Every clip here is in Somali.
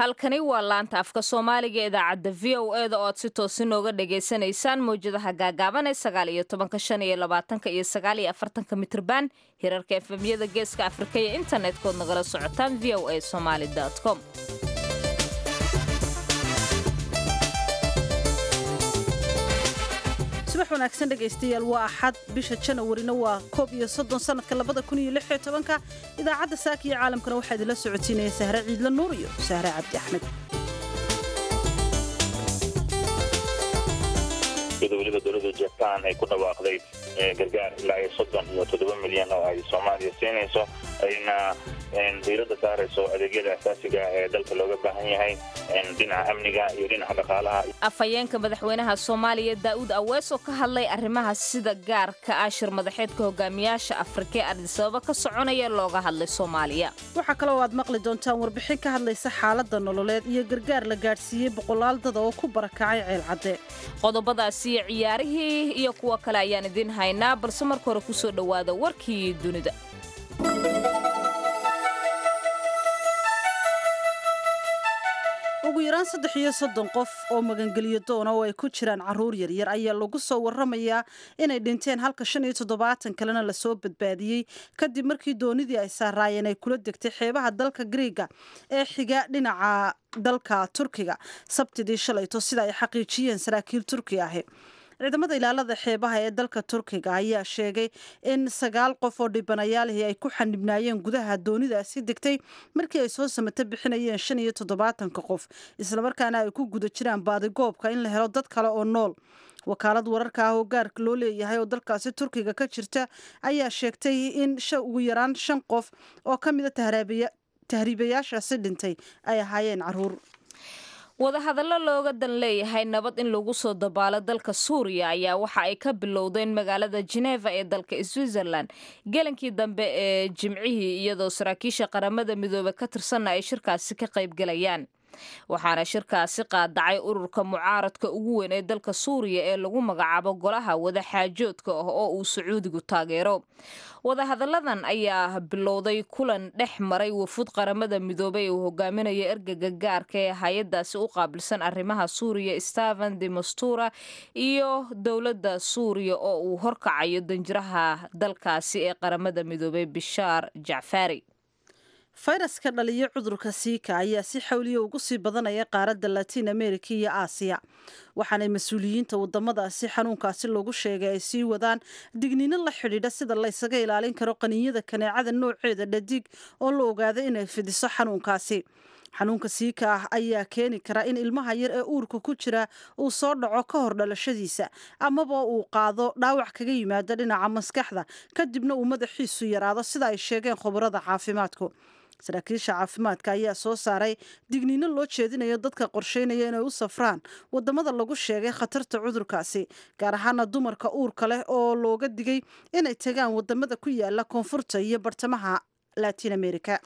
halkani waa laanta afka soomaaliga ee idaacadda v o e da oo aad si toosi nooga dhagaysanaysaan mawjadaha gaagaaban ee sagaal iyo tobanka shan iyo labaatanka iyo sagaal iyo afartanka mitrban hirarka efemyada geeska afrika iyo internet-kood nagala socotaan v o a somaali com subax wanaagsan dhegaystayaal waa axad bisha janawarina waa koob iyo soddon sannadka labada kun iyo lix iyo tobanka idaacadda saaka iyo caalamkana waxaa idinla socotiinaya sahre ciidla nuur iyo sahre cabdi axmed iyadoo weliba dowladda jaban ay ku dhawaaqday gargaar ilaa iyo soddon iyo toddoba milyan oo ay soomaaliya siinayso ayna diiradda saarayso adeegyada asaasiga ee dalka looga baahan yahay dhinaca amniga iyo dhinaca dhaqaalaha afhayeenka madaxweynaha soomaaliya daa'uud awees oo ka hadlay arrimaha sida gaarka ah shir madaxeedka hogaamiyaasha afrika ee adisababa ka soconaya looga hadlay soomaaliya waxaa kaloo aad maqli doontaan warbixin ka hadlaysa xaaladda nololeed iyo gargaar la gaadhsiiyey boqolaal dada oo ku barakacay ceelcadde qodobadaasi iyo ciyaarihii iyo kuwa kale ayaan idiin haynaa balse marka hore kusoo dhowaada warkii dunida ugu yaraan saddex iyo soddon qof oo magangeliyo doona oo ay ku jiraan carruur yaryar ayaa lagu soo warramayaa inay dhinteen halka shan iyo toddobaatan kalena lasoo badbaadiyey kadib markii doonidii ay saaraayeen ay kula degtay xeebaha dalka griiga ee xiga dhinaca dalka turkiga sabtidii shalayto sida ay xaqiijiyeen saraakiil turki ahi ciidamada ilaalada xeebaha ee dalka turkiga ayaa sheegay in sagaal qof oo dhibanayaalihii ay ku xanibnaayeen gudaha doonidaasi degtay markii ay soo samato bixinayeen shan iyo toddobaatanka qof islamarkaana ay ku guda jiraan baadigoobka in la helo dad kale oo nool wakaalad wararka ah oo gaarka loo leeyahay oo dalkaasi turkiga ka jirta ayaa sheegtay in ugu yaraan shan qof oo ka mida tahriibayaashaasi dhintay ay ahaayeen caruur wadahadallo looga dan leeyahay nabad in lagu soo dabaalo dalka suuriya ayaa waxa ay ka bilowdeen magaalada jeneva ee dalka switzerland gelankii dambe ee jimcihii iyadoo saraakiisha qaramada midoobe ka tirsanna ay shirkaasi ka qaybgelayaan waxaana shirkaasi qaadacay ururka mucaaradka ugu weyn ee dalka suuriya ee lagu magacaabo golaha wadaxaajoodka ah oo uu sacuudigu taageero wadahadalladan ayaa bilowday kulan dhex maray wafud qaramada midoobey uu hogaaminayo ergaga gaarka ee hay-adaasi u qaabilsan arrimaha suuriya steven de mastura iyo dowladda suuriya oo uu horkacayo danjiraha dalkaasi ee qaramada midoobey bishaar jacfari fayraska dhaliyo cudurka siika ayaa si xawliya ugu sii badanaya qaaradda latiin america iyo aasiya waxaanay mas-uuliyiinta wadamadaasi xanuunkaasi loogu sheegay ay sii wadaan digniino la xidhiidha sida laysaga ilaalin karo qaniinyada kaneecada nooceeda dhadig oo la ogaada inay fidiso xanuunkaasi xanuunka siika ah ayaa keeni kara in ilmaha yar ee uurka ku jira uu soo dhaco ka hor dhalashadiisa amaba uu qaado dhaawac kaga yimaado dhinaca maskaxda kadibna uu madaxiisu yaraado sida ay sheegeen khubarada caafimaadku saraakiisha caafimaadka ayaa soo saaray digniino loo jeedinayo dadka qorsheynaya inay u safraan wadamada lagu sheegay khatarta cudurkaasi gaar ahaana dumarka uurka leh oo looga digay inay tagaan wadamada ku yaala koonfurta iyo bartamaha latiin america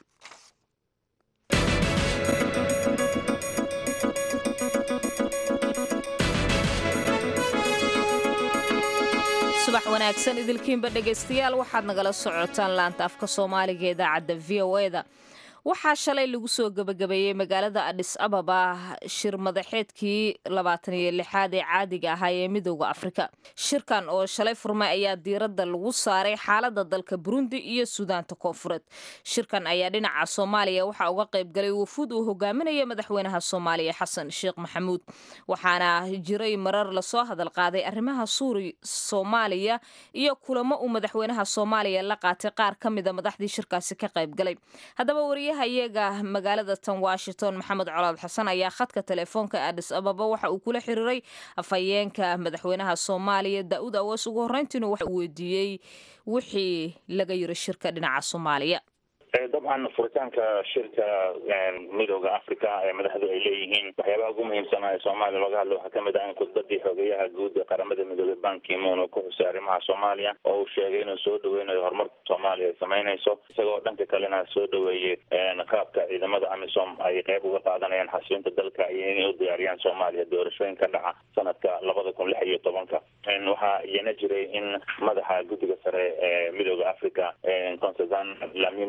subax wanaagsan idilkiinba dhegaystayaal waxaad nagala socotaan laanta afka soomaaliga ee idaacadda v o e da waxaa shalay lagu soo gebagabeeyey magaalada adhis ababa shir madaxeedkii labaatan iyo lixaad ee caadiga ahaa ee midooda afrika shirkan oo shalay furmay ayaa diiradda lagu saaray xaaladda dalka burundi iyo suudaanta koonfureed shirkan ayaa dhinaca soomaaliya waxaa uga qaybgalay wafuud uu hogaaminayo madaxweynaha soomaaliya xasan sheekh maxamuud waxaana jiray marar lasoo hadal qaaday arrimaha suuri soomaaliya iyo kulamo uu madaxweynaha soomaaliya la qaatay qaar ka mida madaxdii shirkaasi ka qaybgalay haddaba iyaga magaalada tan washington maxamed colaad xasan ayaa khadka telefoonka adis ababa waxa uu kula xiriiray afhayeenka madaxweynaha soomaaliya daa'uud awees ugu horreyntiina waxa uu weydiiyey wixii laga yiri shirka dhinaca soomaaliya dabcan furitaanka shirka midooda africa ee madaxdu ay leeyihiin waxyaabaha ugu muhiimsana ee soomaaliya looga hadlo waxaa kamid ah in khudbadii xogeyaha guud ee qaramada midoobey bankimuun uu ku xusay arrimaha soomaaliya oo uu sheegay inuu soo dhaweynayo horumarka soomaaliya ay samaynayso isagoo dhanka kalena soo dhaweeyey qaabka ciidamada amisom ay qeyb uga qaadanayaan xasilinta dalka iyo inay u diyaariyaan soomaaliya doorashooyin ka dhaca sanadka labada kun lix iyo tobanka waxaa iyana jiray in madaxa guddiga sare ee midooda africa constantine dlamini zuma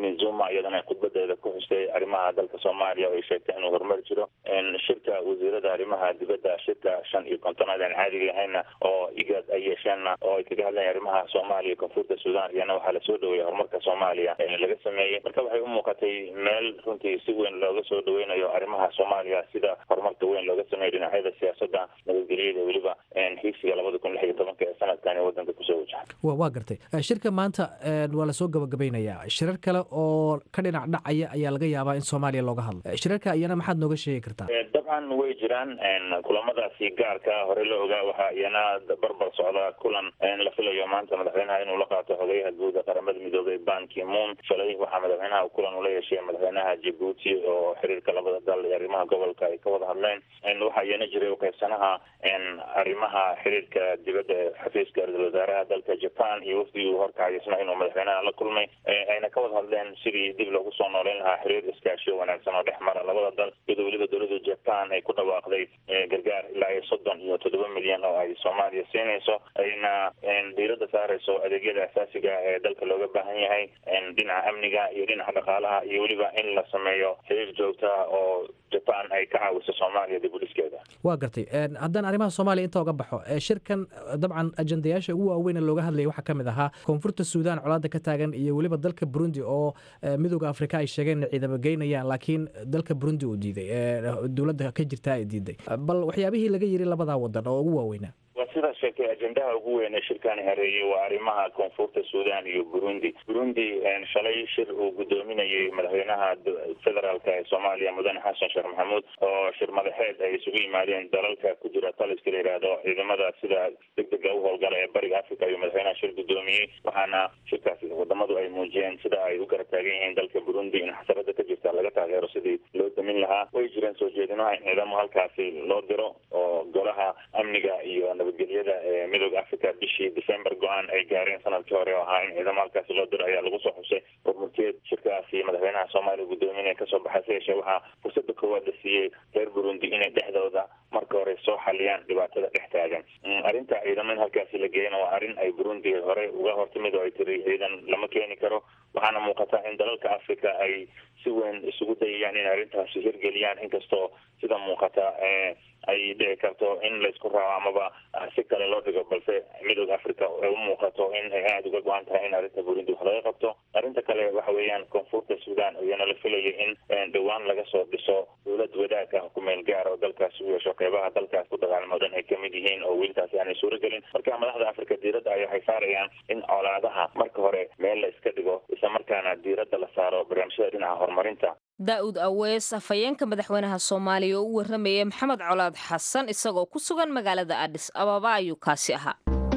iyadana khudbadeeda ku xustay arrimaha dalka soomaaliya oo ay sheegtay inuu horumari jiro shirka wasiirada arrimaha dibadda shirka shan iyo kontonaad aan caadiga ahayna oo igad ay yeesheenna oo ay kaga hadlayan arrimaha soomaaliya koonfurta sudan iyana waxaa lasoo dhaweeyay horumarka soomaaliya laga sameeyey marka waxay u muuqatay meel runtii si weyn looga soo dhaweynayo arrimaha soomaaliya sida horumarka weyn looga sameeyay dhinacyada siyaasadda nabadgelyada weliba hiigsiga labada kun lix iyo tobanka ee sanadkan ee wadanka kusoo wajahay waa gartay shirka maanta waa lasoo gabagabaynayaa shirar kale oo ka dhinac dhacaya ayaa laga yaabaa in soomaaliya looga hadlo shirarka iyana maxaad nooga sheegi kartaa dabcan way jiraan kulamadaasi gaarka hore la ogaa waxaa iyana barbar socda kulan la filayo maanta madaxweynaha inuu la qaato xogeyaha guud ee qaramada midoobay ban ki-moon shalay waxaa madaxweynaha kulan ula yeeshay madaxweynaha jabuuti oo xiriirka labada dal iyo arrimaha gobolka ay ka wada hadleen waxaa iyana jiray uqeybsanaha arrimaha xiriirka dibadda xafiiska ra-isul wasaaraha dalka japan iyo wafdigii horkacay isna inuu madaxweynaha la kulmay ayna ka wada hadleen sidii dib loogu soo nooleyn lahaa xiriir iskaashiyo wanaagsan oo dhex mara labada dal iyadoo weliba dowladda japan ay ku dhawaaqday gargaar ilaa iyo soddon iyo toddoba milyan oo ay soomaaliya siinayso ayna diiradda saarayso adeegyada asaasiga ee dalka looga baahan yahay dhinaca amniga iyo dhinaca dhaqaalaha iyo weliba in la sameeyo xiriir joogtaa oo japan ay ka caawiso soomaaliya dib u dhiskeeda waa gartay haddaan arrimaha soomaaliya inta uga baxo shirkan dabcan ajendayaasha ugu waaweyn ee looga hadlayay waxaa ka mid ahaa koonfurta suudan colaada ka taagan iyo weliba dalka burundi oo midooda afrika ay sheegeen inay ciidamo geynayaan laakiin dalka burundi uu diiday dowladda ka jirtaa ay diiday bal waxyaabihii laga yiri labadaa wadan oo ugu waaweynaa waa sidaa sheegtay ajendaha ugu weyn ee shirkani hareeyey waa arrimaha koonfurta suudan iyo burundi burundi shalay shir uu gudoominayay madaxweynaha federaalka ee soomaaliya mudane xasan sheekh maxamuud oo shir madaxeed ay isugu yimaadeen dalalka ku jira taliska la yidhaahdo ciidamada sida degdega u howlgala ee bariga africa iyo madaxweynaha shir gudoomiyey waxaana shirkaasi wadamadu ay muujiyeen sida ay u garab taagan yihiin dalka burundi in xasarada ka jirta laga taageero sidii loo damin lahaa way jireen soo jeedinaha in ciidamo halkaasi loo diro oo golaha amniga iyo nabadgelyada ee midooda africa bishii december go-aan ay gaareen sanadkii hore oo ahaa in ciidamo halkaasi loo diro ayaa lagu soo xusay hormurteed shirkaasi madaxweynaha soomaaliya gudoominaya kasoo baxay se yeeshee waxaa fursada koowaad la siiyey reer burundi inay dhexdooda marka hore soo xaliyaan dhibaatada dhex taagan arrinta ciidamo in halkaasi la geeyana waa arrin ay burundi hore uga hortimid oo ay tiri ciidan lama keeni karo waxaana muuqata in dalalka africa ay si weyn isugu dayayaan inay arrintaasi hirgeliyaan inkastoo sida muuqata ay dhici karto in laysku raaco amaba si kale loo dhigo balse midooda africa ay u muuqato in ay aada uga go-an tahay in arrinta burundi wax laga qabto arrinta kale waxa weeyaan koonfurta suudan iyana la filayay in dhowaan laga soo dhiso dowlad wadaag ah kumeel gaar oo dalkaas u yeesho qeybaha dalkaas ku dagaalamo dhan ay kamid yihiin oo wiilkaasi aanay suuragelin marka madaxda africa diiradda ay waxay saarayaan in colaadaha marka hore meel la iska dhigo isla markaana diiradda la saaro barnaamijyada dhinaca horumarinta daa'uud awees afhayeenka madaxweynaha soomaaliya oo u warramayay maxamed colaad xasan isagoo ku sugan magaalada adhis ababa ayuu kaasi ahaa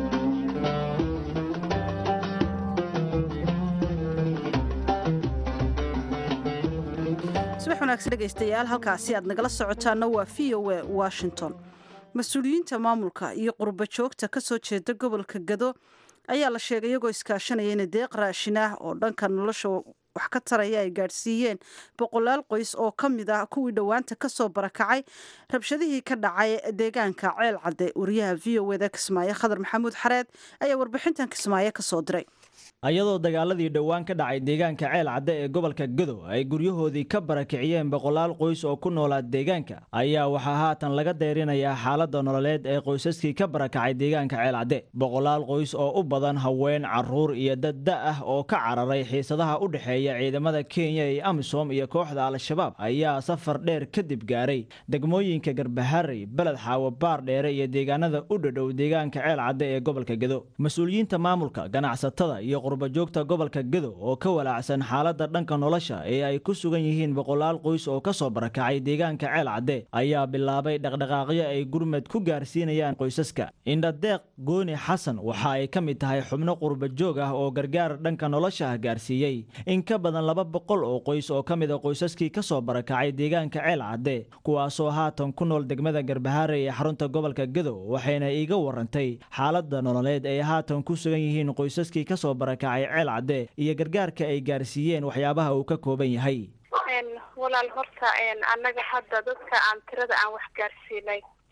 subax wanaagsan dhegaystayaal halkaasi aad nagala socotaana waa v o a washington mas-uuliyiinta maamulka iyo qurba joogta ka soo jeeda gobolka gado ayaa la sheegay iyagoo iskaashanaya in deeq raashin ah oo dhanka nolosha wax ka taraya ay gaadhsiiyeen boqolaal qoys oo ka mid ah kuwii dhowaanta ka soo barakacay rabshadihii ka dhacay deegaanka ceel cadde wariyaha v o eda kismaayo khadar maxamuud xareed ayaa warbixintan kismaayo ka soo diray ayadoo dagaaladii dhowaan ka dhacay deegaanka ceel cadde ee gobolka gado ay guryahoodii ka barakiciyeen boqolaal qoys oo ku noolaa deegaanka ayaa waxaa haatan laga deyrinayaa xaaladda nololeed ee qoysaskii ka barakacay deegaanka ceel cadde boqolaal qoys oo u badan haween caruur iyo dad da ah oo ka cararay xiisadaha u dhexeeya ciidamada kenya iyo amisom iyo kooxda al-shabaab ayaa safar dheer kadib gaaray degmooyinka garbaharey beled xaawo baar dheere iyo deegaanada u dhadhow deegaanka ceel cadde ee gobolka gado mas-uuliyiinta maamulka ganacsatada iyo qurbajoogta gobolka gado oo ka walaacsan xaaladda dhanka nolosha ee ay ku sugan yihiin boqolaal qoys oo ka soo barakacay deegaanka ceel cadde ayaa bilaabay dhaqdhaqaaqyo ay gurmad ku gaarsiinayaan qoysaska indhadeeq gooni xasan waxa ay ka mid tahay xubno qurbajoog ah oo gargaar dhanka nolosha ah gaarsiiyey in ka badan laba boqol oo qoys oo ka mid a qoysaskii ka soo barakacay deegaanka ceel cadde kuwaasoo haatan ku nool degmada garbahaare ee xarunta gobolka gado waxayna iiga warantay xaaladda nololeed ay haatan ku sugan yihiin qoysaskii kasoo barakacay ceel cadde iyo gargaarka ay gaarsiiyeen waxyaabaha uu ka kooban yahay walaal horta annaga hadda dadka aan tirada aan wax gaarsiinay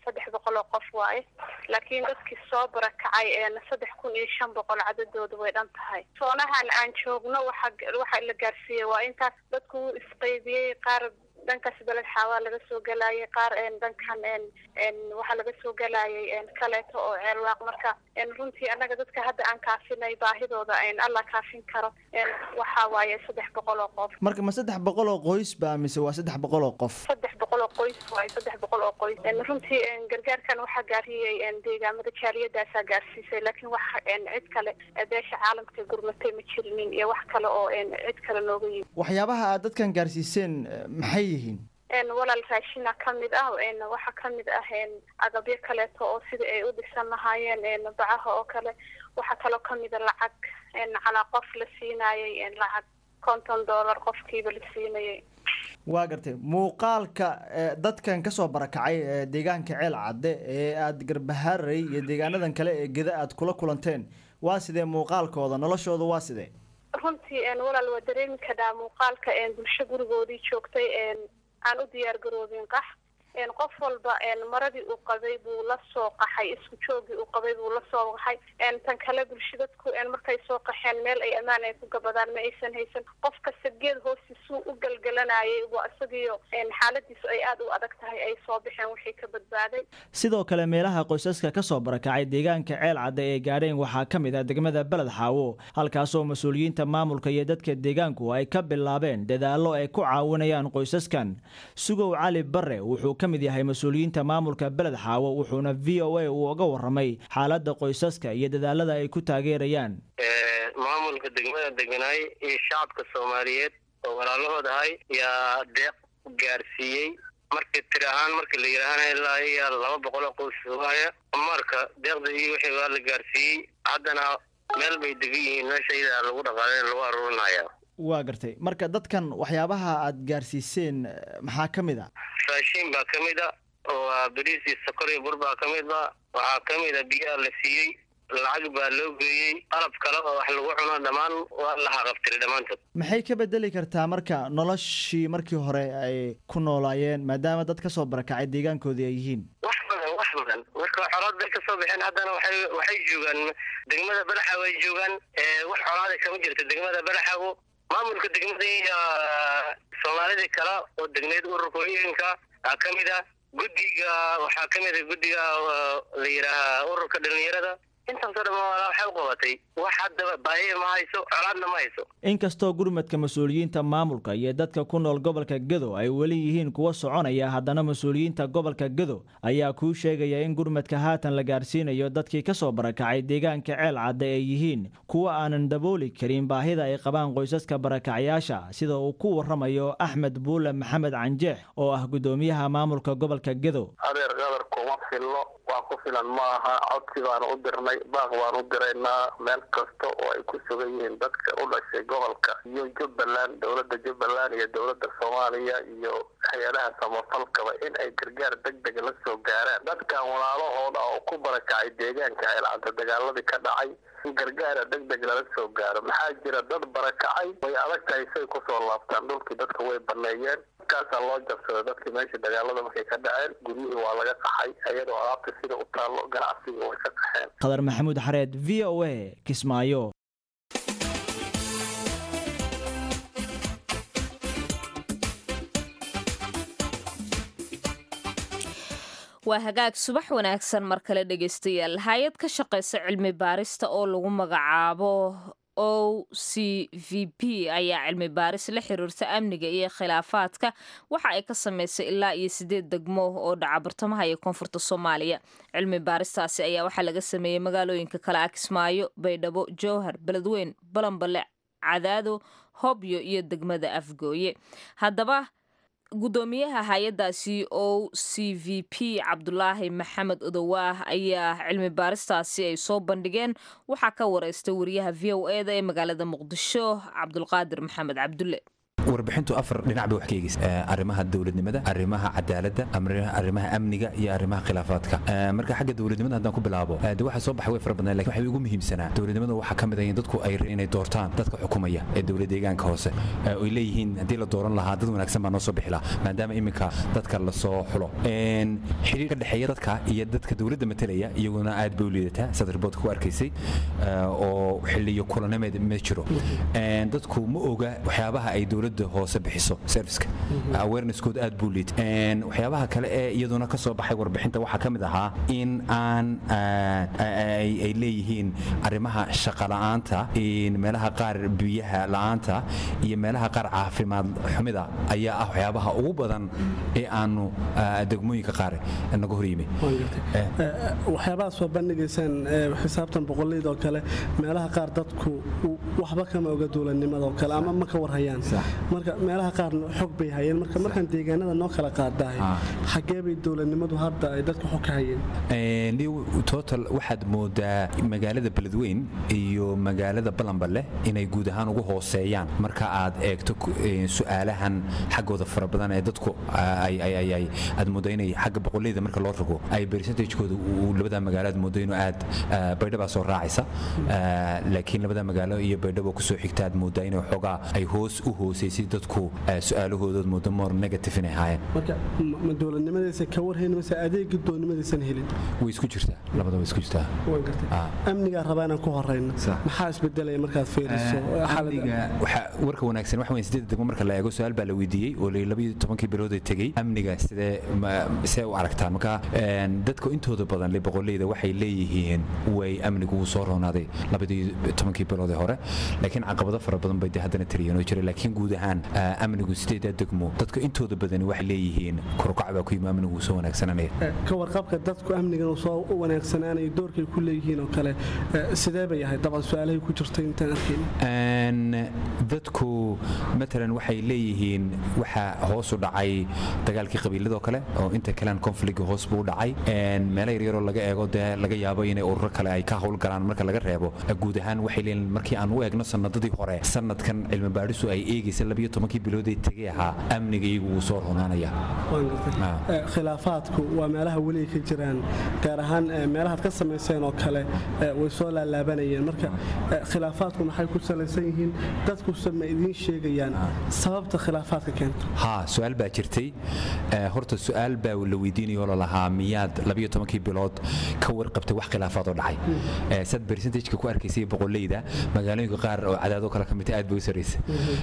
saddex boqol oo qof waaye laakiin dadkii soo barakacay saddex kun iyo shan boqol cadadooda way dhan tahay soonahan aan joogno waxa waxa la gaarsiiyey waa intaas dadku wuu isqaybiyey qaar dhankaas beled xaawaa laga soo galayay qaar dhankan waxaa laga soo galayay kaleeto oo ceelwaaq marka runtii annaga dadka hadda aan kaafinay baahidooda alla kaafin karo waxa waaye saddex boqol oo qof marka ma saddex boqol oo qoys ba mise waa saddex boqol oo qof saddex boqol oo qoys waaye saddex boqol oo qoys runtii gargaarkan waxaa gaariyey deegaamada jaaliyadaasaa gaarsiisay laakiin wax cid kale beesha caalamka gurmatay ma jirinin iyo wax kale oo cid kale nooga yimi waxyaabaha aad dadkan gaarsiiseen maxay yihiin walaal raashina ka mid ah waxaa ka mid ah agabyo kaleeto oo sida ay u dhisan lahaayeen bacaha oo kale waxaa kaloo kamida lacag calaa qof la siinayay lacag konton dollar qofkiiba la siinayay waa gartay muuqaalka dadkan kasoo barakacay deegaanka ceel cadde ee aada garbahaaray iyo deegaanadan kale ee geda aad kula kulanteen waa sidee muuqaalkooda noloshooda waa sidee runtii walaal waa dareemi kadhaa muuqaalka bulsho gurigoodii joogtay aan u diyaar garoobin qax qof walba maradii uu qabay buu la soo qaxay isku joogii uu qabay buu la soo qaxay tan kale bulsho dadku markay soo qaxeen meel ay ammaan ay ku gabadaan ma aysan haysan qof kasta geed hoostiisuu u galgalanayay waa isagiyo xaaladiisu ay aada u adag tahay ay soo baxeen wixii ka badbaaday sidoo kale meelaha qoysaska kasoo barakacay deegaanka ceel cadde ee gaadheen waxaa ka mid ah degmada beled xaawo halkaasoo mas-uuliyiinta maamulka iyo dadka deegaanku ay ka bilaabeen dadaallo ay ku caawinayaan qoysaskan sugow cali bare wuxuu ka mid yahay mas-uuliyiinta maamulka beled xaawo wuxuuna v o a uu uga warramay xaaladda qoysaska iyo dadaalada ay ku taageerayaan maamulka degmada deganaay iyo shacabka soomaaliyeed oo walaalahood ahay yaa deeq gaarsiiyey markii tiri ahaan markii la yidhaahana ilaa iya laba boqol oo qoys waaya marka deeqda iyo wixii waa la gaarsiiyey haddana meel bay degan yihiin meesha iyadaa lagu dhaqaalen lagu aruurinaya waa gartay marka dadkan waxyaabaha aada gaarsiiseen maxaa ka mid a raashiin baa ka mid a waa beriis iyo sokor iyo bur baa ka mid a waxaa ka mid a biyaa la siiyey lacag baa loo geeyey qalab kale oo wax lagu cuno dhammaan waa la haqabtiray dhammaantood maxay ka bedeli kartaa marka noloshii markii hore ay ku noolaayeen maadaama dad kasoo barakacay deegaankoodii ay yihiin wax badan wax badan marka xolaad bay kasoo baxeen haddana waxay waxay joogaan degmada badaxaw ay joogaan wax xolaada kama jirto degmada badaxawo maamulka degmada iyo soomaalidii kale oo degneed ururkooyinka aa ka mid ah guddiga waxaa ka mid a guddiga la yidhaahaa ururka dhalinyarada intaasoo dhan waxay u qabatay wax haddaba baahiya ma hayso colaadna ma hayso inkastoo gurmadka mas-uuliyiinta maamulka iyo dadka ku nool gobolka gedo ay weli yihiin kuwa soconaya haddana mas-uuliyiinta gobolka gedo ayaa kuu sheegaya in gurmadka haatan la gaarsiinayo dadkii kasoo barakacay deegaanka ceel cadde ay yihiin kuwa aanan dabooli karin baahida ay qabaan qoysaska barakacyaasha sida uu ku waramayo axmed buule maxamed canjeex oo ah guddoomiyaha maamulka gobolka gedo adeer qadar kuma fillo waa ku filan ma aha codsi baanu u dirnay baaq baan u diraynaa meel kasta oo ay ku sugan yihiin dadka u dhashay gobolka iyo jubbaland dowladda jubbaland iyo dowladda soomaaliya iyo hay-adaha samafalkaba in ay gargaar deg deg la soo gaaraan dadkan walaalahooda oo ku barakacay deegaanka ceelcadda dagaaladii ka dhacay in gargaara deg deg lala soo gaaro maxaa jira dad barakacay way adag tahay say kusoo laabtaan dhulkii dadka way baneeyeen markaasaa loo jabsada dadkii meesha dagaalada markay ka dhaceen guryihii waa laga qaxay ayadoo alaabta sida u taallo ganacsiga way ka qaxeen qadar maxamuud xareed v o a kismaayo waa hagaag subax wanaagsan mar kale dhegaystayaal hay-ad ka shaqaysa cilmi baarista oo lagu magacaabo o c v p ayaa cilmi baaris la xiriirta amniga iyo khilaafaadka waxa ay ka samaysay ilaa iyo sideed degmo oo dhaca bartamaha iyo koonfurta soomaaliya cilmi baaristaasi ayaa waxaa laga sameeyey magaalooyinka kale ah kismaayo baydhabo jowhar beledweyn balambale cadaado hobyo iyo degmada afgooye haddaba guddoomiyaha hay-adaasi o c v p cabdulaahi maxamed odowaah ayaa cilmi baaristaasi ay soo bandhigeen waxaa ka wareystay wariyaha v o eda ee magaalada muqdisho cabdulqaadir maxamed cabdulle warbixintu afar dhinac bay wax ka eegaysa arrimaha dowladnimada arrimaha cadaaladda arrimaha amniga iyo arrimaha khilaafaadka marka xagga dowladnimada haddaan ku bilaabo de waxa soo baxay way fara badnaa lakin waxay ugu muhiimsanaa dowladnimada waxaa ka mid ah in dadku ay inay doortaan dadka xukumaya ee dowlad deegaanka hoose oy leeyihiin haddii la dooran lahaa dad wanaagsan baa noo soo bixi lahaa maadaama iminka dadka lasoo xulo xiriir ka dhexeeya dadka iyo dadka dowladda matalaya iyaguna aad bay u liidataa sad riboodka ku arkaysay oo xiliyo kulanameed ma jiro dadku ma oga waxyaabaha ay dowladda hoose bixiso serviceka awareness-kood aad buu liid waxyaabaha kale ee iyaduna ka soo baxay warbixinta waxaa ka mid ahaa in aan ay leeyihiin arrimaha shaqa la'aanta meelaha qaar biyaha la'aanta iyo meelaha qaar caafimaad xumida ayaa ah waxyaabaha ugu badan ee aanu degmooyinka qaar naga hor yimi waxyaabahaas waa bandhigaysaan xisaabtan boqolleyda oo kale meelaha qaar dadku waxba kama oga dowladnimada oo kale ama ma ka warhayaan marka meelaha qaarna xog bay hayeen marka markaan deegaanada noo kala qaadahay xaggee bay dowladnimadu hadda ay dadku xog ka hayeen total waxaad moodaa magaalada beledweyn iyo magaalada balanballe inay guud ahaan ugu hooseeyaan marka aad eegto su'aalahan xaggooda fara badan ee dadku aad moodaa inay xagga boqolleyda marka loo rogo ay percentagekooda labada magaalo aad moodo inuu aad baydhabaa soo raacaysa laakiin labada magaalo iyo baydhabo kusoo xigta aad moodaa inay xoogaa ay hoos u hoosaysay dadku su'aalahoodood moodo more negative inay ahaayeen marka ma dowladnimadaysa ka warhayn mase adeegii dowladnimadaysan helin way isku jirtaa labada way isku jirtaa waan gartay amnigaa rabaa inaan ku horeyno maxaa isbedelaya markaad fiiriso warka wanaagsan waxa weyn sideed degmo marka la eego su-aal baa la weydiiyey oo labiyo tobankii bilood ee tegey amniga sidee see u aragtaan marka dadka intooda badan le boqolleyda waxay leeyihiin way amnigu uu soo roonaaday labadii tobankii bilood ee hore laakiin caqabado fara badan bay de haddana tiriyeen oo jiray laakiin guud ahaan amnigu sideedaa degmo dadka intooda badani waxay leeyihiin korukac baa ku yimi amnigu uu soo wanaagsananaya ka warqabka dadku amnigan uu soo wanaagsanaanaya doorkay ku leeyihiin oo kale sidee bay ahayd dabcan su-aalahay ku jirtay intaan arkayn dadku matalan waxay leeyihiin waxaa hoos u dhacay dagaalkii qabiiladoo kale oo inta kalean conflict hoos buu u dhacay meelo yaryaroo laga eego dee laga yaabo inay ururo kale ay ka howlgalaan marka laga reebo guud ahaan waxay leeyihin markii aan u eegno sanadadii hore sanadkan cilmi baadhisu ay eegaysa labiyo tobankii biloodee tegey ahaa amniga iyagu wuu soo roonaanaya khilaafaadku waa meelaha weli ka jiraan gaar ahaan meelahaad ka samayseen oo kale way soo laalaabanayeen marka khilaafaadku maxay ku salaysan yihiin dadkuse ma idiin sheegayaan sababta khilaafaadka keento ha su-aal baa jirtay horta su-aal baa la weydiinayoo lalahaa miyaad labiyo tobankii bilood ka warqabtay wax khilaafaad oo dhacay sad percentageka ku arkaysay boqolleyda magaalooyinka qaar oo cadaadoo kale ka midta aad bay u sarraysa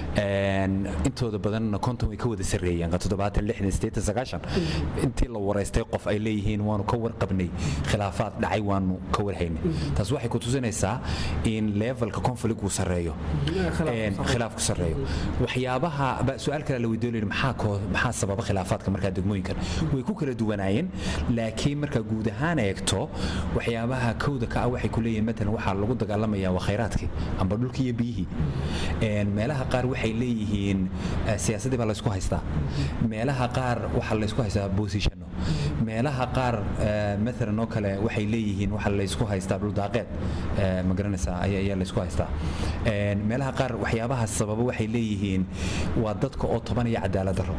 intooda badanna konton way ka wada sarreeyeen toddobaatan lixdan siddeetan sagaashan intii la waraystay qof ay leeyihiin waanu ka warqabnay khilaafaad dhacay waanu ka warhaynay taas waxay ku tusinaysaa in levelka conflict uu sarreeyo khilaafku sarreeyo waxyaabaha su-aal kale la weydiin maxaa maxaa sababa khilaafaadka markaa degmooyinkan way ku kala duwanaayeen laakiin markaa guud ahaan eegto waxyaabaha kowda ka ah waxay ku leeyihiin matalan waxaa lagu dagaalamayaa waa khayraadkii amba dhulkii iyo biyihii meelaha qaar waxay leeyihiin siyaasadii baa laysku haystaa meelaha qaar waxaa laysku haystaa boosishano meelaha qaar maalan oo kale waxay leeyihiin waxa laysku haystaa dhuldaaqeed ma garanaysaa ayaa laysku haystaa meelaha qaar waxyaabaha sababa waxay leeyihiin waa dadka oo tobanaya cadaalad daro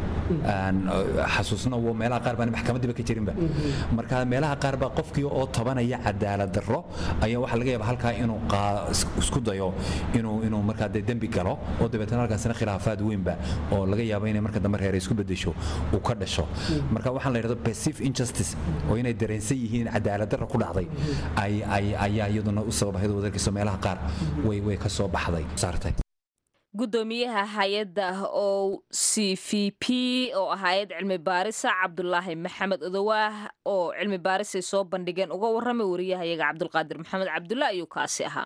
xasuusna meelaha qaar baan maxkamadiiba ka jirinba marka meelaha qaar baa qofkii oo tobanaya cadaalad daro ayaa waxaa laga yaaba halkaa inuu isku dayo inuu inuu markaa dee dembi galo oo dabeetana halkaasina khilaafaad weynba oo laga yaabo inay marka dambe reer isku bedesho uu ka dhasho marka waxaan la yidhahdo passive injustice oo inay dareensan yihiin cadaalad darra ku dhacday ayaa iyaduna u sababa iyadoo wadarkiiso meelaha qaar way way ka soo baxday saartay gudoomiyaha hay-adda o c v p oo ah hay-ad cilmi baarisa cabdulaahi maxamed odowaah oo cilmi baarisay soo bandhigeen uga warramay wariyahayaga cabdulqaadir maxamed cabdulla ayuu kaasi ahaa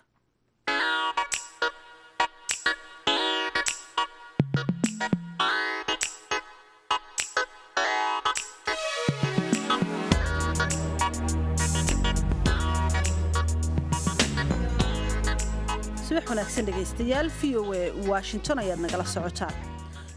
subax wanaagsan dhegaystayaal v o e washington ayaad nagala socotaan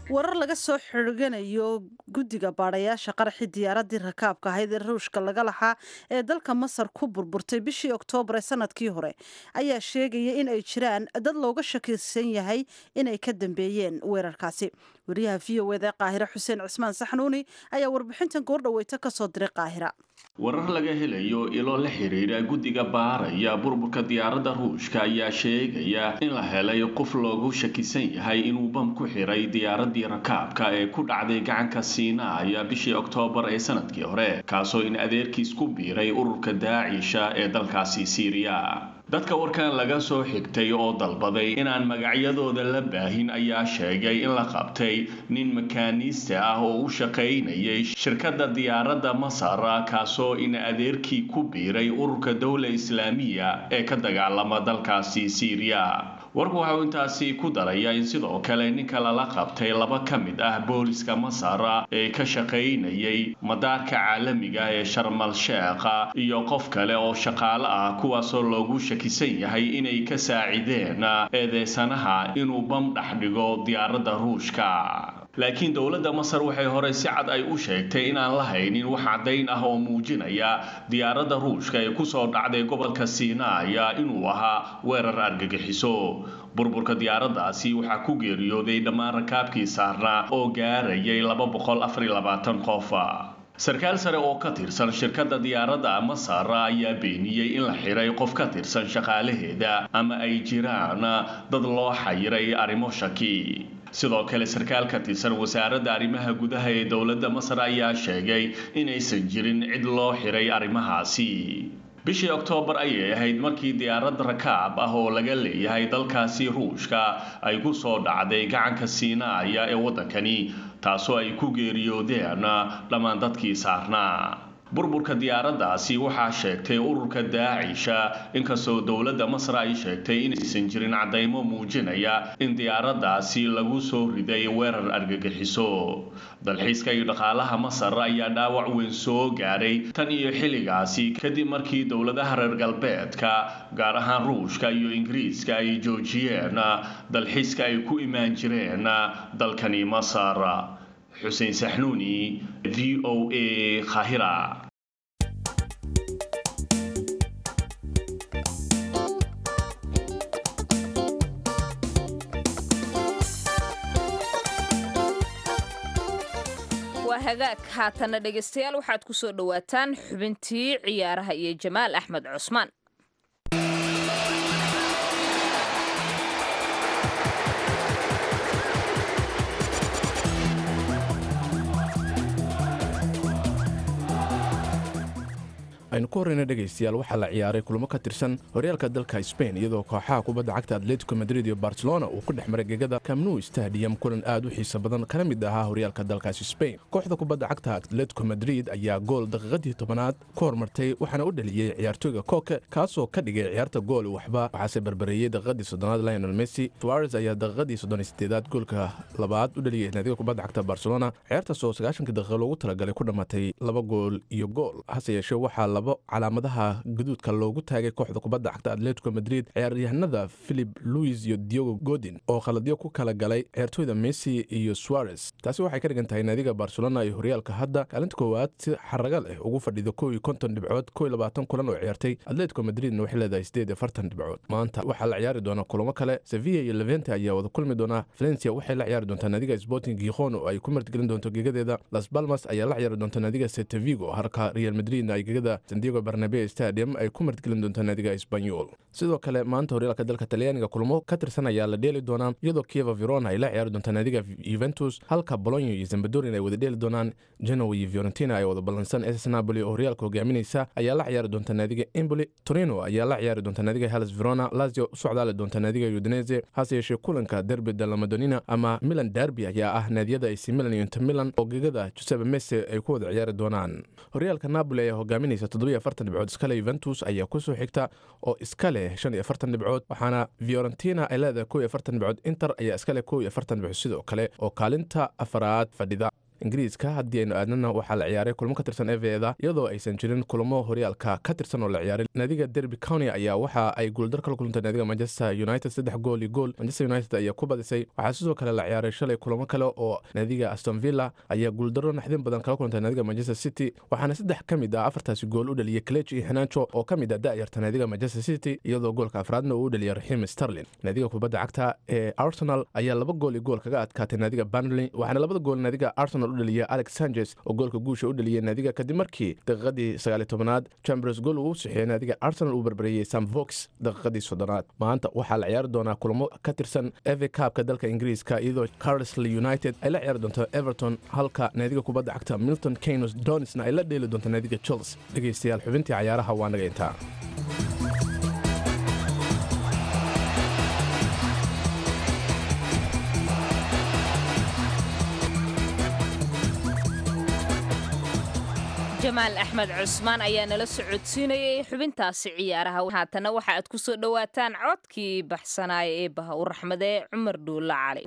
warar laga soo xirganayo guddiga baadhayaasha qaraxii diyaaraddii rakaabka ahayd ee ruushka laga lahaa ee dalka masar ku burburtay bishii oktoobar ee sanadkii hore ayaa sheegaya in ay jiraan dad looga shakisan yahay inay ka dambeeyeen weerarkaasi wariyaha v o eda qaahire xuseen cismaan saxnuuni ayaa warbixintan goordhaweyta ka soo diray qaahira warar laga helayo ilo la xiriira guddiga baaraya burburka diyaaradda ruushka ayaa sheegaya in la helay qof loogu shakisan yahay inuu bam ku xiray diyaaraddii rakaabka ee ku dhacday gacanka siinaaya bishii oktoobar ee sanadkii hore kaasoo in adeerkiis ku biiray ururka daacisha ee dalkaasi siiriya dadka warkan laga soo xigtay oo dalbaday inaan magacyadooda la baahin ayaa sheegay in la qabtay nin makaaniista ah oo u shaqaynayay shirkadda diyaaradda masar kaasoo in adeerkii ku biiray ururka dowla islaamiya ee ka dagaalama dalkaasi siiriya warku waxa uu intaasi ku daraya in sidoo kale ninka lala qabtay laba ka mid ah booliska masar ee ka shaqaynayay madaarka caalamiga ee sharmal sheekha iyo qof kale oo shaqaale ah kuwaasoo loogu shakisan yahay inay ka saacideen eedeysanaha inuu bam dhex dhigo diyaaradda ruushka laakiin dowladda masar waxay horey si cad ay u sheegtay inaan la haynin wax caddayn ah oo muujinaya diyaaradda ruushka ee kusoo dhacday gobolka siinaaya inuu ahaa weerar argagixiso burburka diyaaraddaasi waxaa ku geeriyooday dhammaan rakaabkii saarnaa oo gaarayay laba boqol afar iyo labaatan qof sarkaal sare oo ka tirsan shirkadda diyaaradda masar ayaa beeniyey in la xiray qof ka tirsan shaqaalaheeda ama ay jiraan dad loo xayiray arrimo shaki sidoo kale sarkaal ka tirsan wasaaradda arrimaha gudaha ee dowladda masar ayaa sheegay inaysan jirin cid loo xiray arrimahaasi bishii oktoobar ayay ahayd markii diyaarad rakaab ah oo laga leeyahay dalkaasi ruushka ay ku soo dhacday gacanka siinaaya ee waddankani taasoo ay ku geeriyoodeen dhammaan dadkii saarnaa burburka diyaaraddaasi waxaa sheegtay ururka daacisha inkastoo dowladda masar ay sheegtay inaysan jirin caddaymo muujinaya in diyaaraddaasi lagu soo riday weerar argagixiso dalxiiska iyo dhaqaalaha masar ayaa dhaawac weyn soo gaadhay tan iyo xilligaasi kadib markii dowladaha reer galbeedka gaar ahaan ruushka iyo ingiriiska ay joojiyeen dalxiiska ay ku imaan jireen dalkani masar xuseen saxnuuni v o a khahira waa hagaag haatana dhegaystayaal waxaad ku soo dhowaataan xubintii ciyaaraha iyo jamaal axmed cusmaan aynu ku horreyna dhegaystayaal waxaa la ciyaaray kulamo ka tirsan horyaalka dalka sbain iyadoo kooxaha kubadda cagta atletico madrid iyo barcelona uu ku dhex maray gegada camnu stadium kulan aad u xiisa badan kana mid ahaa horyaalka dalkaasi sbain kooxda kubadda cagta atletico madrid ayaa gool daqiiqadii tobanaad ku hormartay waxaana u dhaliyey ciyaartooyga koke kaasoo ka dhigay ciyaarta gool waxba waxaase barbareeyey daqiiqadii soddonaad lionel messi suarez ayaa daqiiqadii soddon sideedaad goolka labaad u dhaliyey naadiga kubadda cagta barcelona ciyaartaasoo sagaashanka daqiiqa loogu talagalay ku dhammaatay laba gool iyo gool hase yeeshee waxaa labo calaamadaha guduudka loogu taagay kooxda kubadda cagta atletico madrid ciyaaryahanada philip louis iyo diogo godin oo khaladyo ku kala galay ciyaartooyda messi iyo suarez taasi waxay ka dhigan tahay naadiga barcelona iyo horyaalka hadda kaalinta koowaad si xaraga leh ugu fadhido kow iyo konton dhibcood kow iyo labaatan kulan oo ciyaartay atletico madridna waxay leedahay sideed iyo afartan dhibcood maanta waxaa la ciyaari doona kulamo kale sevilla iyo levente ayaa wada kulmi doona valencia waxay la ciyaari doontaa naadiga sporting gikhon oo ay ku martgelin doonto gegadeeda las balmas ayaa la ciyaari doonta naadiga setevigo halka real madridna ay gegada sandiego barnabe stadium ay ku martgelin doontaa naadiga esbanyol sidoo kale maanta horyaalka dalka talyaaniga kulamo ka tirsan ayaa la dheeli doonaa iyadoo kieva verona ay la ciyaari doontaa naadiga yuventus halka bolonyo iyo zambadorin ay wada dheeli doonaan genoa iyo fiorentina ay wada ballansan ss napoli oo horyaalka hogaaminaysa ayaa la ciyaari doontaa naadiga emboli torino ayaa la ciyaari doontaa naadiga hellas verona lazio u socdaali doontaa naadiga udinese hase yeeshee kulanka derby de la madonina ama milan derby ayaa ah naadiyada ac milan iyo inter milan oo gegada giuseppe messe ay ku wada ciyaari doonaan horyaalka napoli ayaa hogaaminaysa toddobiyo afartan dhibcood iskale yuventus ayaa kusoo xigta oo iska leh shan iyo afartan dhibcood waxaana fiorentina ay leedahay kow iyo afartan dhibcood inter ayaa iska leh kow iyo afartan dhibcood sidoo kale oo kaalinta afaraad fadhida ingiriiska haddii aynu aadnana waxaa la ciyaaray kulmo ka tirsan eveda iyadoo aysan jirin kulamo horyaalka ka tirsan oo la ciyaaray naadiga derby county ayaa waxa ay guuldar kala kulantay naadiga manchester united saddex gool iyo gool manchester united ayaa ku badisay waxaa sidoo kale la ciyaaray shalay kulamo kale oo naadiga aston villa ayaa guuldaro naxdin badan kala kulantay naadiga manchester city waxaana saddex ka mid ah afartaasi gool u dhaliyay klech iyo henancho oo ka mid ah da'yarta naadiga manchester city iyadoo goolka afraadna uu u dhaliyay raxiim sterlin naadiga kubadda cagta ee arsenal ayaa laba gool iyo gool kaga adkaatay naadiga burnley waxaana labada gool naadiga arsenal u dhaliyay alex sanchez oo goolka guusha u dhaliyay naadiga kadib markii daqiiqadii sagaaliy tobanaad chambers gool uu u sixiyey naadiga arsenal uu barbareeyey sam vox daqiiqadii soddonaad maanta waxaa la ciyaari doonaa kulamo ka tirsan eve cabka dalka ingiriiska iyadoo carlisle united ay la ciyaari doonto everton halka naadiga kubadda cagta milton keynos donisna ay la dheeli doonto naadiga chels dhegaystayaal xubintii cayaaraha waa naga intaa jamaal axmed cusmaan ayaa nala socodsiinayay xubintaasi ciyaaraha haatana waxa aad ku soo dhowaataan codkii baxsanaaya ee baha u raxmadee cumar dhuulla cali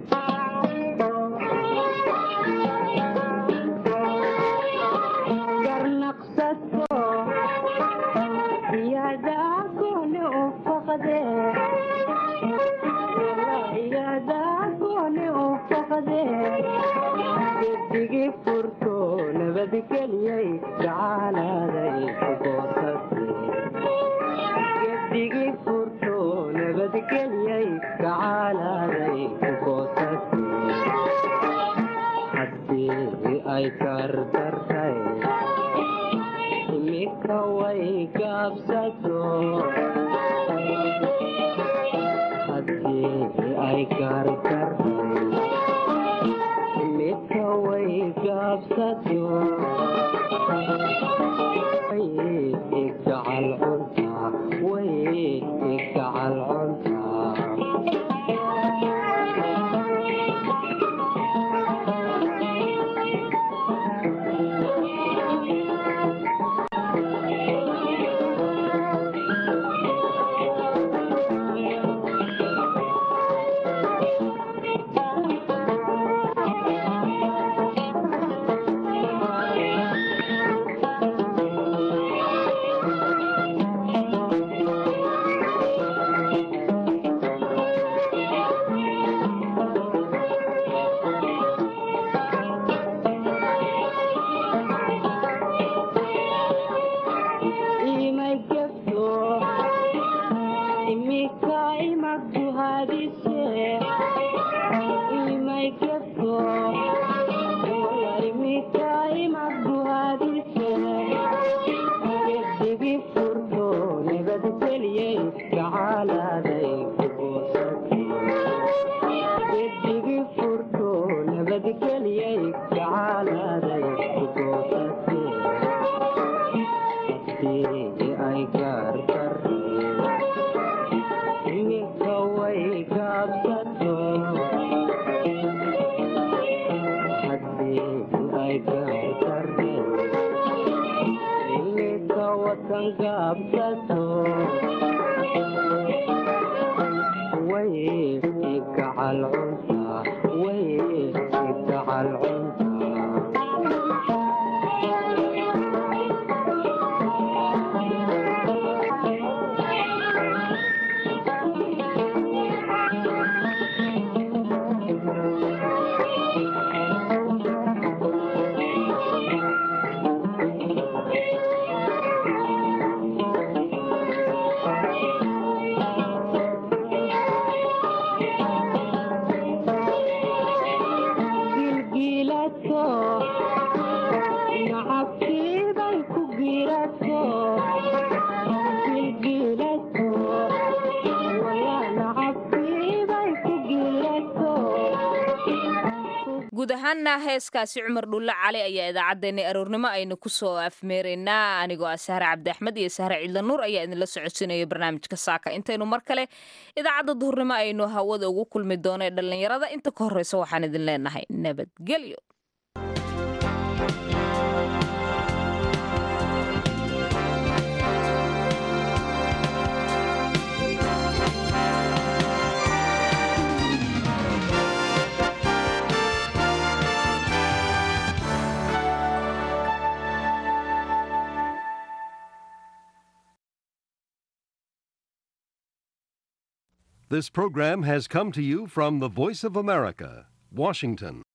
guud ahaana heeskaasi cumar dhulle cali ayaa idaacaddeenay aroornimo aynu kusoo afmeeraynaa anigoo ah sahre cabdi axmed iyo sahre ciidla nuur ayaa idinla socodsiinaya barnaamijka saaka intaynu mar kale idaacadda duhurnimo aynu hawada ugu kulmi doono ee dhallinyarada inta ka horreysa waxaan idin leenahay nabadgelyo This program has come to you from the Voice of America, Washington.